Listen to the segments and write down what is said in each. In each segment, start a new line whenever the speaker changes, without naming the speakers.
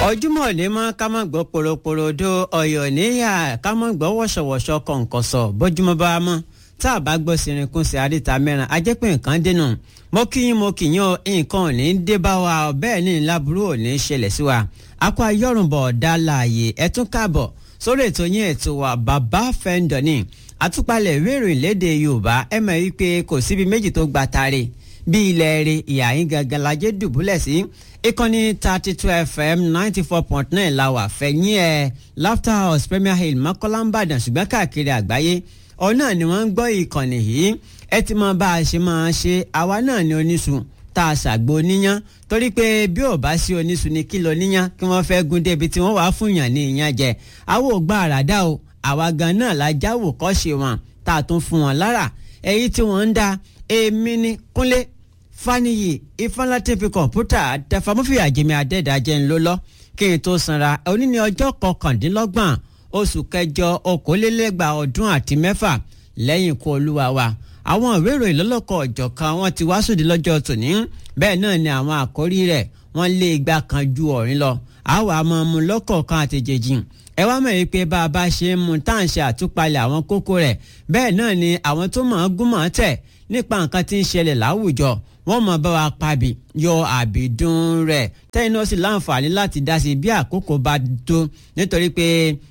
ojúmọ́ ní mọ́ ká má gbọ́ poroporodo ọ̀yọ́ níyà ká má gbọ́ wọ̀ṣọ̀wọ̀ṣọ̀ kọ̀ǹkọ̀sọ̀ bójúmọ́ bá mọ́ tá a bá gbọ́ sirinkun sí àríta mẹ́rin a jẹ́ pé nǹkan dènà mo kí yín mo kì yín o nǹkan ò ní dé bá wa bẹ́ẹ̀ ní láburú ò ní ṣẹlẹ̀ sí wa akọ ayọ́rùnbọ̀ ọ̀dà láàyè ẹ tún káàbọ̀ sórí ètò yín ètò wa bàbá fẹ́ńdọ̀ ni àtúpalẹ̀ ìwé ìròyìn léde yorùbá ẹ mọ̀ wípé kò síbi méjì tó gba tare bí ilẹ̀ rẹ̀ ìyá yín gangan lajẹ́ dùbúlẹ̀ sí ìkànnì thirty two fm ninety four point nine la wà fẹ̀yìn ẹ̀ laughter house premier hill mọ́kànlá ń bàdàn ṣùgbọ́n káàkiri àgbáyé ọ̀hún náà ni wọ́n ń gbọ́ ìkànnì yìí ẹ ti mọ bá a ṣe máa ṣe àwa náà ní oníṣu tá a ṣàgbo níyàn torí pé bí ò bá sí oníṣu ni kí lo níyàn kí wọ́n fẹ́ gún débi tí wọ́n wàá fún yàn ní ìyàn jẹ àwọn ò gbà àràdá o àwa gan náà la jáwò kọ́ ṣe wọn tá a tún fún wọn lára èyí tí wọ́n ń da èmi ní kúnlé faniyi ifeanyi fi kọ̀ǹpútà tẹfamọ́fìyà jẹ́mi adẹ́dàjẹ́ ńlọ lọ kí n tó sanra òní ní ọjọ́ kọkàndínlọ́gbọ̀n oṣù kẹjọ okòólélẹ́gbàá ọdún àti mẹ́fà lẹ́yìn ikú olúwa wa àwọn ìwé ìròyìn lọ́lọ́kọ̀ ọ̀jọ̀kan wọn ti wá sóde lọ́jọ́ tòní bẹ́ẹ̀ náà ni àwọn àkórí rẹ̀ wọ́n lé igba kan ju ọ̀rin lọ àwa máa mú lọ́kọ̀ọ̀kan àtẹ̀jẹ̀jì ẹ wá mọ̀ wípé bá a bá ṣe ń mu tá à ń ṣe àtúpalẹ̀ àwọn kókó rẹ̀ bẹ́ẹ̀ náà ni àwọn tó mọ̀ ọ́n gún mọ̀ ọ́n tẹ̀ nípa nǹkan tí ń ṣẹlẹ̀ láwùjọ wọ́n mọ̀ bá wa pabì yọ àbídún rẹ̀ tẹ́yìn náà sì láǹfààní láti dá sí bí àkókò bá tó nítorí pé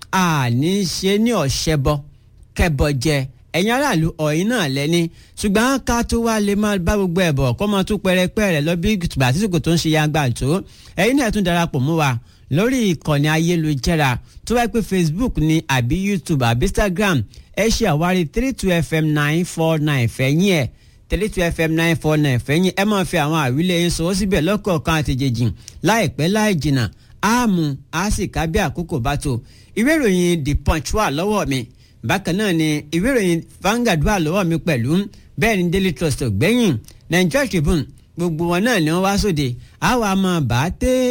a ní ṣe ní ọ̀ṣẹ́bọ kẹbọ jẹ ẹ̀yin aráàlú ọ̀yin náà lẹ́ni ṣùgbọ́n ká tó wá lè máa bá gbogbo ẹ̀bọ̀ kó máa tún pẹ́rẹ́pẹ́rẹ́ lọ bí tùbà àtìsíkò tó ń ṣe yangba tó ẹ̀yin náà tún darapọ̀ mọ́ wa lórí ìkànnì ayélujára tó wáyé pé facebook ni àbí youtube àbí instagram ẹ ṣe àwárí three two fm nine four nine fẹ̀yìn ẹ̀ three two fm nine four nine fẹ̀yìn ẹ máa fi àwọn àwílẹ̀ yín sọ síbẹ̀ lọ́kọ̀ọ̀kan àtẹ̀jẹ̀jì láìpẹ́ láì jìnnà áàmù á sì ká bí àkókò bá tó ìwé ìròyìn the punch wà lọ́wọ́ mi bákan náà ni ìwé ìròyìn Vanguard wà lọ́wọ́ mi pẹ̀lú bẹ́ẹ̀ ni Daily Trust gbẹ̀yìn Nigeria Tribune gbogbo wọn náà ni wọ́n wá sóde àwa máa bá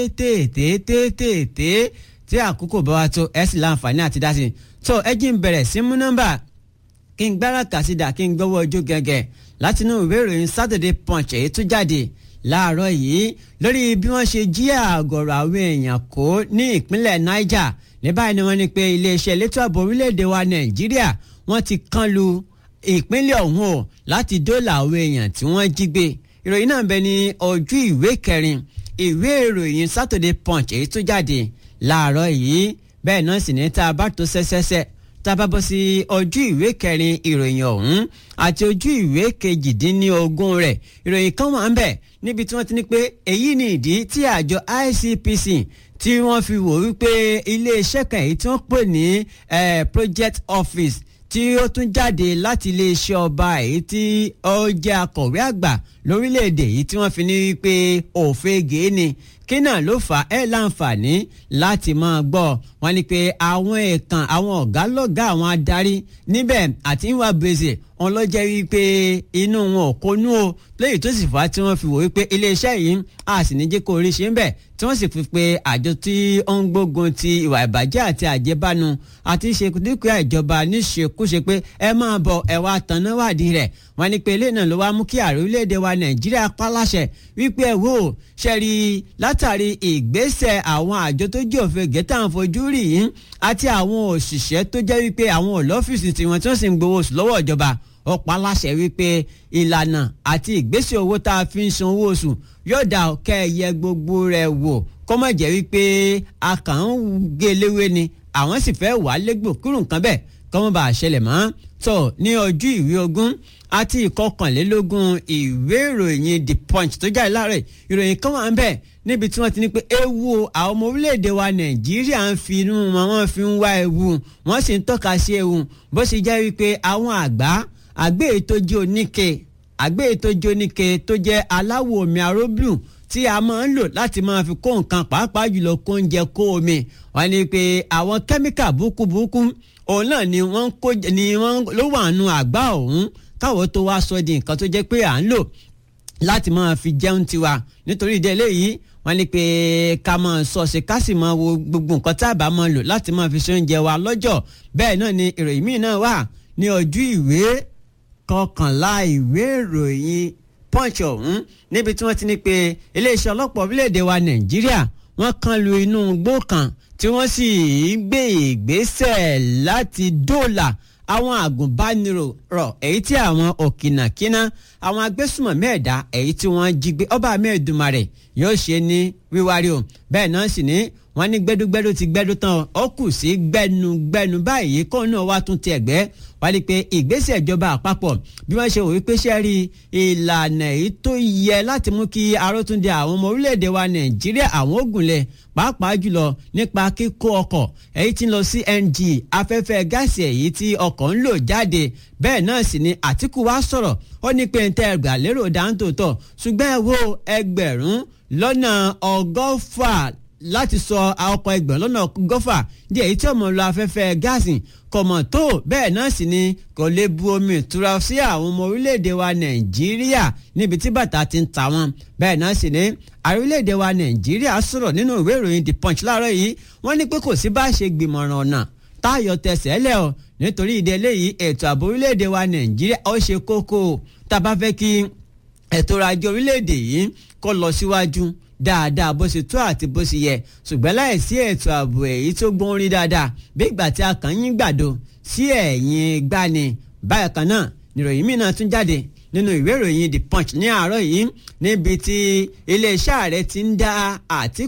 tètè tí àkókò bá wa tó ẹ sì láǹfààní àti dá sí i tó ẹ jí ń bẹ̀rẹ̀ sí mú nọ́mbà kí n gbára kàsídà kí n gbọ́wọ́ ojú gẹ́gẹ́ látinú ìwé ìròyìn Saturday Punch èyí tó jáde láàárọ̀ yìí lórí bí wọ́n ṣe jí àgọ̀rọ̀ àwọn èèyàn kó ní ìpínlẹ̀ Niger ní báyìí ni wọ́n ní pé iléeṣẹ́ elétò ààbò orílẹ̀-èdè wa Nàìjíríà wọ́n ti kán lu ìpínlẹ̀ ọ̀hún o láti dóòlà àwọn èèyàn tí wọ́n jí gbé ìròyìn náà ń bẹ ní ojú ìwé kẹrin ìwé ìròyìn Saturday Punch èyí tó jáde láàárọ̀ yìí bẹ́ẹ̀ náà sì ní tá a bá tó ṣẹ́ṣẹ́ṣẹ́ tá a bá bọ́ sí ojú ìwé kẹrin ìròyìn ọ̀hún àti ojú ìwé kejìdínlógún rẹ̀ ìròyìn kan wà ń bẹ níbi tí wọ́n ti ní pé èyí ni ìdí tí àjọ ICPC tí wọ́n fi wò wípé iléeṣẹ́ kan èyí tí wọ́n pè ní project office tí ó tún jáde láti iléeṣẹ́ ọba èyí tí ó jẹ́ akọ̀wé àgbà lórílẹ̀‐èdè yìí tí wọ́n fi ní wípé òfegè ni kí náà ló fà ẹ́ láǹfààní láti máa gbọ́ wọn ni pé àwọn ẹ̀kan àwọn ọ̀gá lọ́gá àwọn adarí níbẹ̀ àti ìwà gbèsè wọn ló jẹ́ wípé inú wọn ò kónú o lẹ́yìn tó sì fà á tí wọ́n fi wò wípé iléeṣẹ́ yìí a sì ní jẹ́ kó orí ṣe ń bẹ̀ tí wọ́n sì fi pé àjọ tí ó ń gbógun ti ìwà ìbàjẹ́ àti àjẹbánu àti ṣe dúkìá ìjọba níṣekúṣe pé ẹ máa bọ̀ ẹ wá tanná wádìí rẹ̀ wọ́n ní pé ilé náà ló wá mú kí ààrẹ orílẹ̀-èdè wa nàìjíríà paláṣẹ wípé ẹ wò ṣẹ́rí látàrí ìgbésẹ̀ àwọn àjọ tó jẹ́ òfin gẹ́tà ń fojú rí yìí àti àwọn òṣìṣẹ́ tó jẹ́ wípé àwọn olọ́fíìsì tiwọn tí wọ́n sì ń gbowó oṣù lọ́wọ́ ìjọba ó paláṣẹ wípé ìlànà àti ìgbésẹ̀ owó tá a fi ń san owó oṣù yóò dá kẹ́ ẹ yẹ gbogbo rẹ̀ wò kó má jẹ́ wípé a kàn ń gé léwé ni àwọn sì fẹ́ wà á légbò kúrò nǹkan bẹ́ẹ̀ kọ́ mọ́ bá a ṣẹlẹ̀ mọ́ tó ní ojú ìwé ogún àti ìkọkànlélógún ìwé ìròyìn the punch tó jáde láàárọ̀ ìròyìn kan wà ń bẹ̀ níbi tí wọ́n ti ní pé ewu àwọn ọmọ orílẹ̀-èdè wa nàìjíríà ń fi inú wọn wọ́n fi ń wá ewu wọ́n sì ń tọ́ka sí ewu bó ṣe jẹ́ wípé àwọn àgbá àgbé ètò jẹ́ oníke àgbé ètò jẹ́ oníke tó jẹ́ aláwọ̀ omi aróbìrù tí a máa ń lò láti máa fi kó nǹkan pàápàá jùlọ kó oúnjẹ kó omi wọ́n ní pé àwọn kẹ́míkà búkúbúkú òun náà ni wọ́n kó ni wọ́n ló wà nù àgbá ọ̀hún káwọ́ tó wá sọ di nǹkan tó jẹ́ pé à ń lò láti máa fi jẹun tiwa nítorí ìdí eléyìí wọ́n ní pé ká máa sọ ṣe ká sì máa wo gbogbo nǹkan tá a bá máa lò láti máa fi ṣe oúnjẹ wa lọ́jọ́ bẹ́ẹ̀ náà ni ìròyìn míì náà wà ní ojú ìwé kọkànlá ìwé ìròyìn punch ọ̀hún níbi tí wọ́n ti ní pé iléeṣẹ́ ọlọ́pàá orílẹ̀-èdè wa nàìjíríà wọ́n kan lu inú igbó kan tí wọ́n sì gbé ìgbésẹ̀ láti dóòlà àwọn àgùnbánirọ̀ èyí tí àwọn òkìnàkínà àwọn agbésùmọ̀mí ẹ̀dá èyí tí wọ́n jí gbé ọba mẹ́ẹ̀dùmarè yóò ṣe ní wíwárí o bẹ́ẹ̀ náà sì ní wọ́n ní gbẹ́dúgbẹ́dú ti gbẹ́dú tán ó kù sí gbẹ́nugbẹ́nu báyìí kó náà wá tún ti ẹ̀gbẹ́ wá ní pé ìgbésẹ̀ ìjọba àpapọ̀ bí wọ́n ṣe wò wípé ṣe rí ìlànà èyí tó yẹ láti mú kí arótúndé àwọn ọmọ orílẹ̀-èdè wa nàìjíríà àwọn ògùnlẹ̀ pàápàá jùlọ nípa kíkó ọkọ̀ èyí tí ń lọ sí NG afẹ́fẹ́ gáàsì èyí tí ọkọ̀ ń lò jáde bẹ́ẹ̀ náà sì ni Àtíkù wá sọ̀rọ̀ ó ní pé ntẹ́ ẹgbà lérò dáńtòótọ́ ṣùgbọ́n ẹ wo ẹgbẹ̀rún lọ́nà ọgọ́fà láti sọ ọkọ̀ ẹgbẹ̀rún lọ́nà ọgọ́fà di èyí tí ọmọ lọ afẹ́fẹ́ gáàsì kọ̀mọ̀ tó bẹ́ẹ̀ náà sì ni kò lè bu omi ìtura sí àwọn ọmọ orílẹ̀-èdè wa nàìjíríà níbi tí bàtà ti ń ta wọn bẹ́ẹ̀ náà sì ni ààrẹ orílẹ̀-èdè wa nàìjíríà sọ̀rọ̀ nínú ìwé ìròyìn the punch láàárọ̀ yìí wọ́n ní pé kò sí bá a ṣe gbìmọ̀ràn ọ̀nà táyọ̀ tẹsẹ̀ lẹ̀ ọ́ nítorí ìdí eléyìí ètò ààbò orílẹ̀-èdè wa nàìjíríà ó ṣe kókó tá a bá fẹ́ kí ètò ọrọ̀ ajé orílẹ̀-èdè yìí kó lọ síwájú dáadáa bó ṣe tó àti bó ṣe yẹ ṣùgbọ́n láìsí ètò ààbò èyí tó gbóhùn rí dáadáa bí ìgbà tí a kàn yín gbàdo sí ẹ̀yìn gbani báyìí kan náà níròyìn mìíràn tún jáde nínú ìwé ìròyìn the punch ní àárọ̀ yìí níbi tí iléeṣẹ́ ààrẹ ti ń dá àtìkù